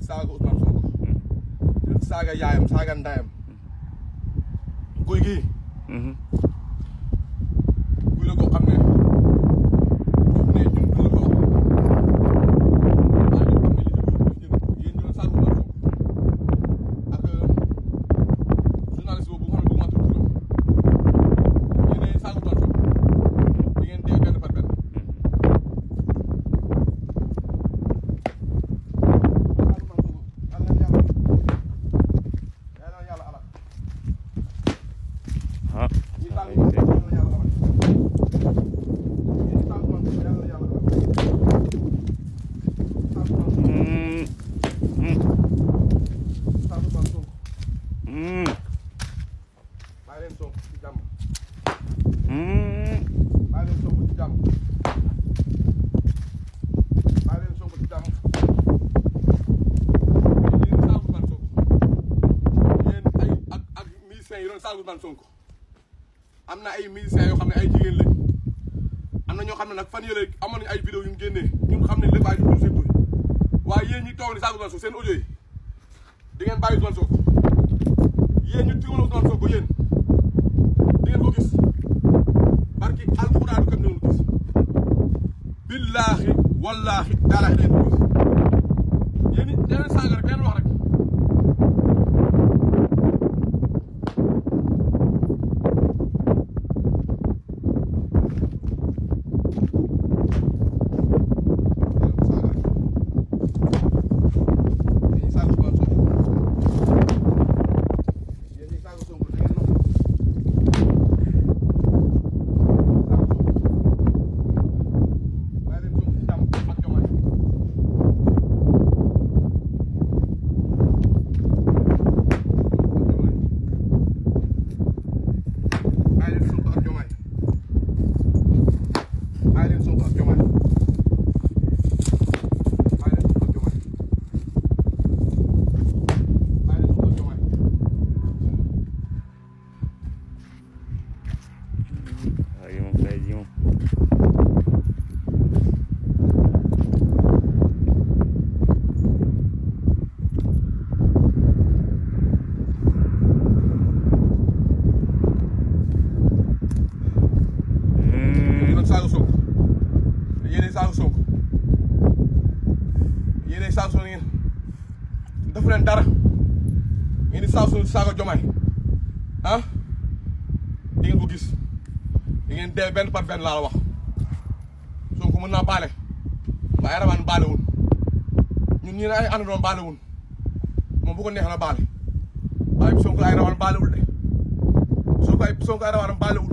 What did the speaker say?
saaga Ousmane Sonko di saaga yaayam saaga ndayam guy gii guy la koo xam ne ne ñun du la ko wax waaye ñu xam ne li ci guy guy yéen ñu doon saaga Ousmane Sonko ak journaliste boobu nga xam ne bëgg maa tudd turam yéen saaga Ousmane Sonko di ngeen dee benn par benn ah Mm, mm, mm. am na ay musiciens yoo xam ne ay jigéen lañ am na ñoo xam ne nag fan yële amoon nañu ay vidéo yu mu génnee ñun xam ne lépp ay dugg seen tur waaye yéen ñi toog ni saaga Ousmane Sonko seen audio yi di ngeen bàyyi Ousmane Sonko yéen ñu tiwal Ousmane Sonko yéen di ngeen ko gis barki alxuraanu kam ngeen ko gis billaahi wallaahi taalaahi di ngeen ko gis yéen it da leen saaga rek da leen wax rek Ay, moom kay ji moom. yéen a saaga Sonko yéen a saaga Sonko yéen a saaga Sonko ngeen defu leen dara ngeen di saaga Sonko saaga Jomaay ah di ngeen ko gis di ngeen dee benn par benn laa la wax Sonko mën naa baale waaye rawaan baale wul ñun ñii ne ay ànd doon baale wul moom bu ko neex na baale waaye Sonko ay rawaan baale wul de Sonko ay Sonko ay rawaan baale wul